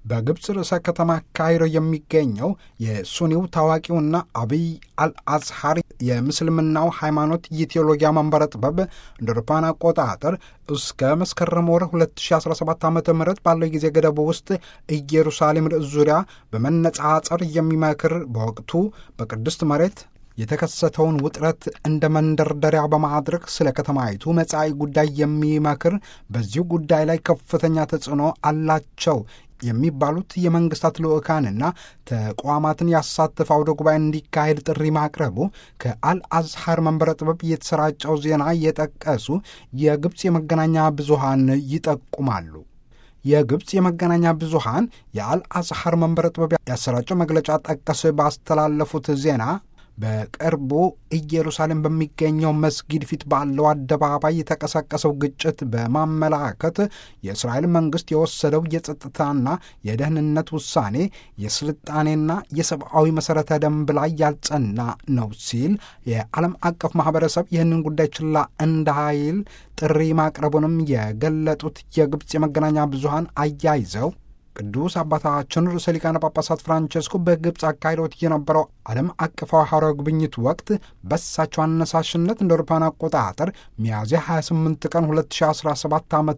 በግብፅ ርዕሰ ከተማ ካይሮ የሚገኘው የሱኒው ታዋቂውና አብይ አልአዝሃር የምስልምናው ሃይማኖት የቴዎሎጊያ መንበረ ጥበብ እንደ አውሮፓውያን አቆጣጠር እስከ መስከረም ወር 2017 ዓ ም ባለው ጊዜ ገደቡ ውስጥ ኢየሩሳሌም ርዕስ ዙሪያ በመነጻጸር የሚመክር በወቅቱ በቅድስት መሬት የተከሰተውን ውጥረት እንደ መንደርደሪያ በማድረግ ስለ ከተማይቱ መጻኢ ጉዳይ የሚመክር በዚሁ ጉዳይ ላይ ከፍተኛ ተጽዕኖ አላቸው የሚባሉት የመንግስታት ልዑካንና ተቋማትን ያሳተፈ አውደ ጉባኤ እንዲካሄድ ጥሪ ማቅረቡ ከአልአዝሃር መንበረ ጥበብ የተሰራጨው ዜና የጠቀሱ የግብፅ የመገናኛ ብዙሃን ይጠቁማሉ። የግብፅ የመገናኛ ብዙሃን የአልአዝሃር መንበረ ጥበብ ያሰራጨው መግለጫ ጠቀስ ባስተላለፉት ዜና በቅርቡ ኢየሩሳሌም በሚገኘው መስጊድ ፊት ባለው አደባባይ የተቀሰቀሰው ግጭት በማመላከት የእስራኤል መንግስት የወሰደው የጸጥታና የደህንነት ውሳኔ የስልጣኔና የሰብአዊ መሠረተ ደንብ ላይ ያልጸና ነው ሲል የዓለም አቀፍ ማህበረሰብ ይህንን ጉዳይ ችላ እንዳይል ጥሪ ማቅረቡንም የገለጡት የግብፅ የመገናኛ ብዙሃን አያይዘው ቅዱስ አባታችን ርዕሰ ሊቃነ ጳጳሳት ፍራንቸስኮ በግብፅ አካሂደውት የነበረው ዓለም አቀፋዊ ሐዋርያዊ ጉብኝት ወቅት በሳቸው አነሳሽነት እንደ አውሮፓውያን አቆጣጠር ሚያዝያ 28 ቀን 2017 ዓ ም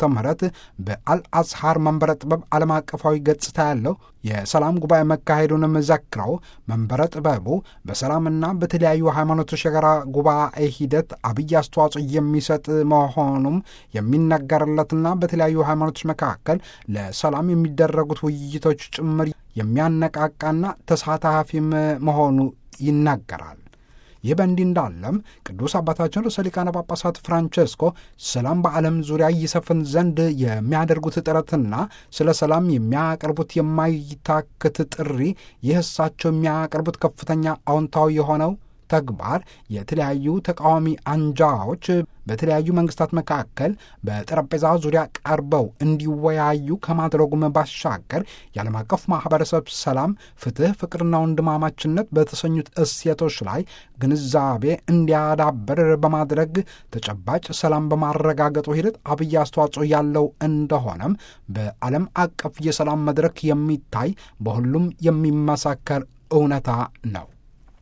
በአልአዝሃር መንበረ ጥበብ ዓለም አቀፋዊ ገጽታ ያለው የሰላም ጉባኤ መካሄዱንም ዘክረው መንበረ ጥበቡ በሰላምና በተለያዩ ሃይማኖቶች የጋራ ጉባኤ ሂደት አብይ አስተዋጽኦ የሚሰጥ መሆኑም የሚነገርለትና በተለያዩ ሃይማኖቶች መካከል ለሰላም የሚደረጉት ውይይቶች ጭምር የሚያነቃቃና ተሳታፊም መሆኑ ይናገራል። ይህ በእንዲህ እንዳለም ቅዱስ አባታችን ርዕሰ ሊቃነ ጳጳሳት ፍራንቸስኮ ሰላም በዓለም ዙሪያ ይሰፍን ዘንድ የሚያደርጉት ጥረትና ስለ ሰላም የሚያቀርቡት የማይታክት ጥሪ ይህ እሳቸው የሚያቀርቡት ከፍተኛ አዎንታዊ የሆነው ተግባር የተለያዩ ተቃዋሚ አንጃዎች በተለያዩ መንግስታት መካከል በጠረጴዛ ዙሪያ ቀርበው እንዲወያዩ ከማድረጉም ባሻገር የዓለም አቀፍ ማህበረሰብ ሰላም፣ ፍትህ፣ ፍቅርና ወንድማማችነት በተሰኙት እሴቶች ላይ ግንዛቤ እንዲያዳብር በማድረግ ተጨባጭ ሰላም በማረጋገጡ ሂደት አብይ አስተዋጽኦ ያለው እንደሆነም በዓለም አቀፍ የሰላም መድረክ የሚታይ በሁሉም የሚመሰከር እውነታ ነው።